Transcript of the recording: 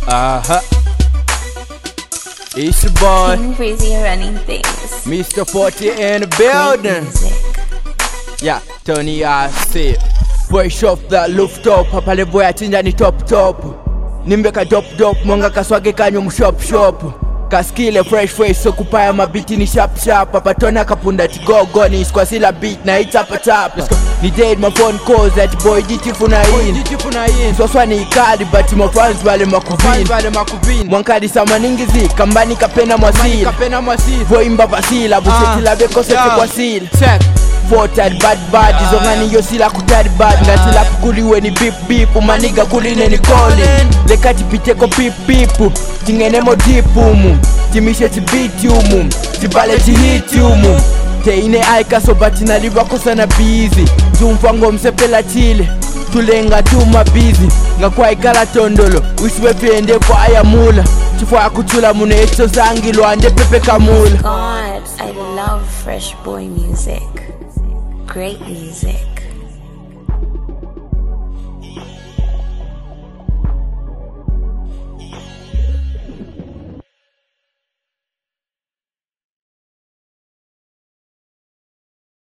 Aha. It's your boy, King Breezy running things. Mr. 40 in the Great building. music. Yeah, Tony I see. Fresh off the rooftop, hapa levo ya chinja ni top top. Nimbe ka dop dop, mwanga kaswage kanyo mshop shop. Kaskile fresh fresh, so kupaya mabiti ni sharp sharp. Hapa tona kapunda tigogo, ni kwa sila beat na it's up tap. Let's go. Ni dead my phone calls, that boy jitifu na in. Swaswa ni ikali, but my fans wale makuvini. Mwankadi samaningizi, kambani kapena mwasili. Voimba vasila, busetila bekosete kwa sila. Voted bad bad izongani yo sila kutari bad ngatila kukuliwe ni bip bip umaniga kuline ni calling lekati piteko pip pip tingenemo deep umu timishe tibiti umu tibale tihiti umu teine aikaso batina livakosana bizi tumfango msepela chile tulenga tuma bizi ngakwaikala tondolo wisiwe pyende kwa ayamula chifwa akuchula muno echo zangi lwande pepe kamula God, I love Fresh Boy music. Great music.